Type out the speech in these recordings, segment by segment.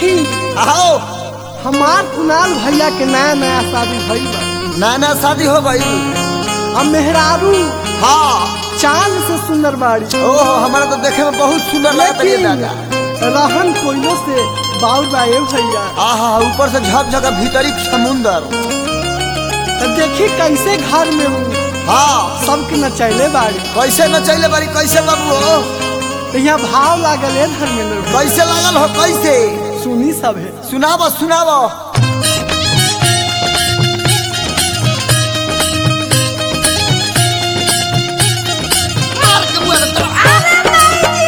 देखी आओ हमार कुणाल भैया के नया नया शादी भइल बा नया नया शादी हो गई अब मेहरारू हाँ चांद से सुंदर बाड़ी ओहो हमारा तो देखे में बहुत सुंदर लगता है लेकिन दादा रहन कोइलो से बाउर बाए भैया आहा ऊपर से झकझक भीतरी समुंदर तो देखी कैसे घर में हूँ हाँ सबके नचैले बाड़ी कैसे न चले बारी कैसे बाबू हो तो यहाँ भाव लागल है धर्मेंद्र भाई। कैसे लागल हो कैसे सुनी सब है सुनाबो सुनाबो मार के मुँह में तो-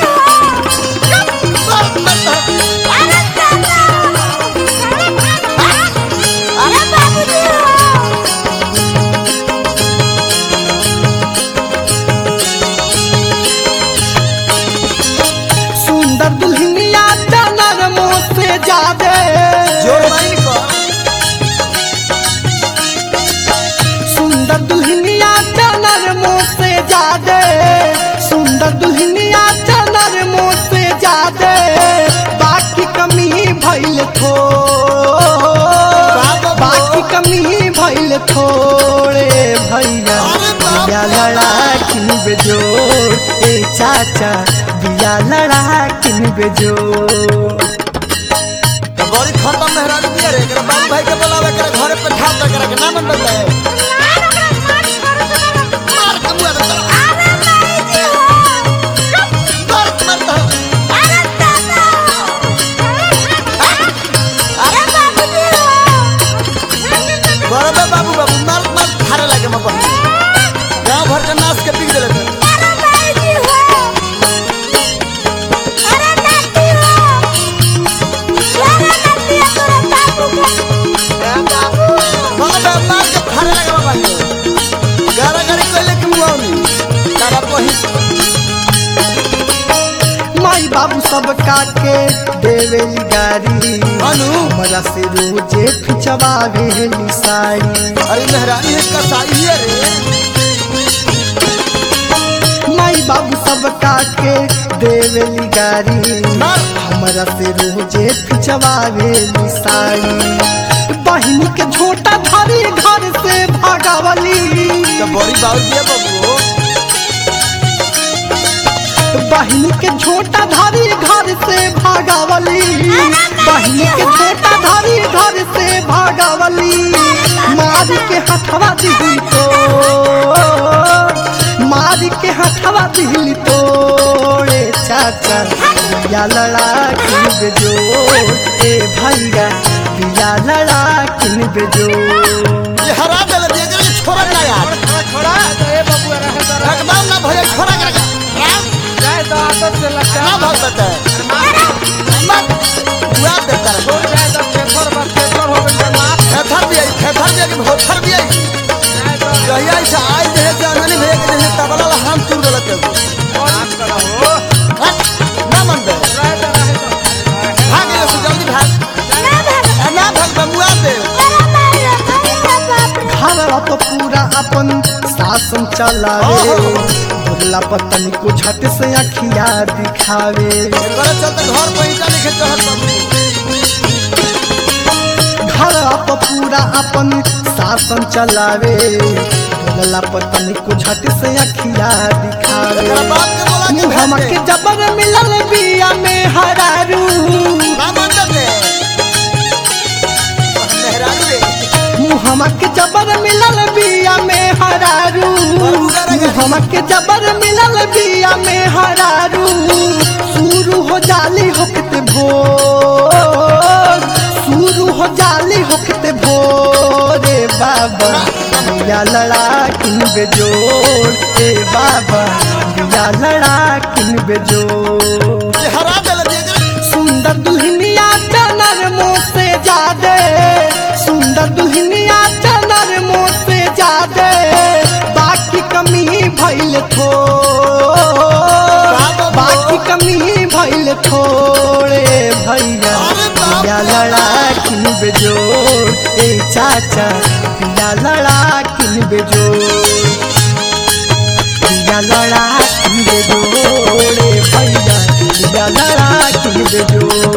सुंदर दुल्हनिया डनर मुँह से जादे जोर माइन को सुंदर दुल्हनिया डनर मुँह से जादे सुंदर दुल्हनिया डनर मुँह से जादे बाकी कमी भइल थो बाबा। बाकी कमी भइल थोड़े भैया अरे बाप बिया रे लड़ा किन बेजोड़ ए चाचा बिया लड़ा किन बेजोड़ तो बड़ी खत्म मेहरारू दिया रे एकरा बाबू भाई के बोलावे करे घरे पे ठाप दे करे के ना मन बदले मार के मुँह में तो- मार के मत तो- बराबर बाबू बाबू मार मार थारे लगे मैं बहन गांव भर के नाच के पी देले थे बराबर मार के थारे लगे मैं बहन गारा गाड़ी कोइले के मुआवनी तारा पही माई बाबू सब काके देवेली गारी अनु हमरा से रोजे खिंचवावेली साड़ी अरे मेहरानी है कसाई है रे माई बाबू सब काके देवेली गारी मार हमरा से रोजे खिंचवावेली साड़ी बहिनी के छोटा धरी घर से भागावली तो बड़ी बाबू दिया बाबू बहिनी के छोटा धरी घर से भागावली बहिनी के छोटा धरी घर से भागावली मार के हथवा दिली तो मार के हथवा दिली तोड़े चाचा बिया लड़ा किन बेजो ए भैया बिया लड़ा किन बेजो ये हरा देले दिया करे छोरा ना यार छोड़ा ए बबुआ रहे तो रहे एकदम ना भैया छोरा कर जाए तो आदत से लगता ना भाग देता है मत बुआ देता है छोड़ जाए तो पेपर बस पेपर हो गई माफ खेथर भी आई खेथर भी आई भोथर भी आई जाए तो जहिया से आज देहे से अननी भैया के देहे तबला ला हम तुर देलक के माफ करा हो हट, ना मन दे रहे तो रहे तो भाग ये से जल्दी भाग ए, ना भाग बमुआ दे घरवा तो पूरा अपन शासन चलावे ओहो। भोला पतनी को झट से अखिया दिखावे करे चलते घर पे ईटा लिखे चढ़त बाबू घरवा तो पूरा अपन शासन चलावे भोला पतनी को झट से अखिया दिखावे एकरा बाप के बोला के मुहम्मा भेज के दे जबर मिलल बिया में हरारू ना मन दे मेहरारू रे मुहम्मा के जबर मिलल बिया में हरारू मुहम्मा के जबर मिलल बिया में हरारू शुरू हो जाली होकते भोर शुरू हो जाली होकते भोरे बाबा बिया लड़ा किन बेजोड़ ए बाबा बिया लड़ा किन बेजोड़ ये हरा देले दिया करे सुंदर दुल्हनिया चनर मुँह से जादे सुंदर दुल्हनिया चनर मुँह से जादे बाकी कमी भइल थो बाकी कमी भइल थोड़े भैया अरे बाप बिया लड़ा किन बेजोड़ ए चाचा बिया लड़ा किन बेजोड़ बिया लड़ा किन बेजोड़ ए भैया बिया लड़ा किन बेजोड़